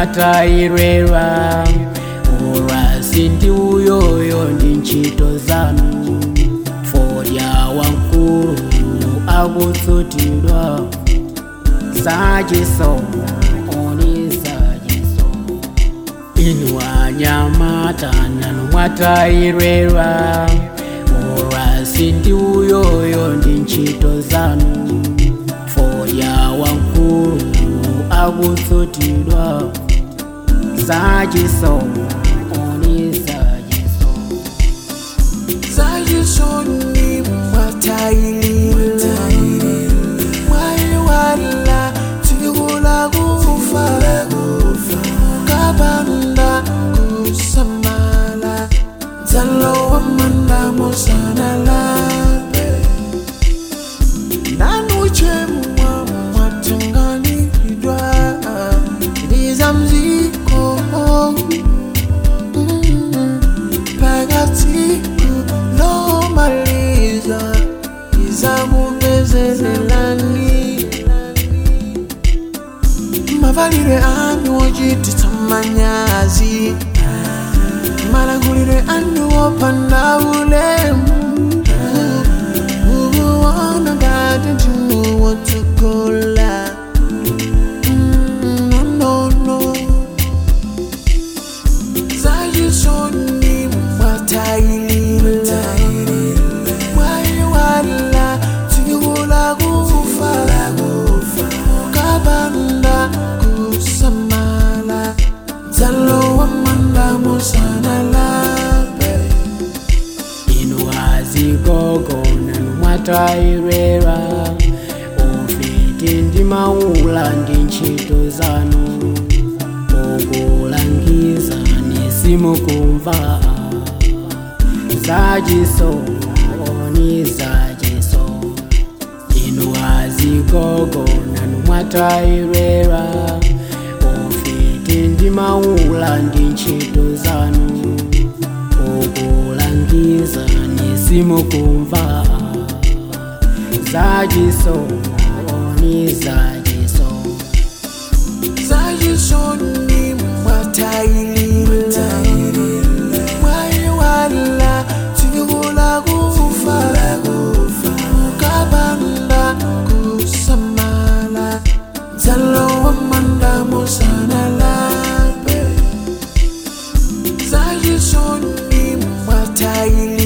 mwatayirelwa ulwasi ndi uyoyo ndi ntchito zanu fodya wamkulu akutsutidwa zachisomo oni zachisomo inu anyamata nanu mwatayirelwa ulwasi ndi uyoyo ndi ntchito zanu fodya wamkulu akutsutidwa zachisomo oni zachisomo zayisoni mwatayilila mwayiwala tikula kufa kabanda kusamala dzalowa manda mosanalabe nanuchemwa mwatenganidwa ndizamziko phakathi lomaliza izakubezelelani mavalire anu ochititsa manyazi malangulire anu opanda ulemu ukuona ngati ndinu wotsogola Mm, no, no, no. zayisoni mwatayilila mwayiwala tikula kufa kabanda kusamala dzalowa manda mosanalabe inu azigogo nanu mwatayirelwa ufiti ndi maula ndi ntchito zanu ukulangiza nisimukumva zachisomo oni zachisomo inu azigogo nanu mwatayirelwa ufiti ndi maula ndi ntchito zanu ukulangiza nisimukumva zachisomo oni zachisomo zayisoni mwatayilila mwayiwala tikula kufa kabanda kusamala dzalowa manda mosanalabe zayisoni mwatayilila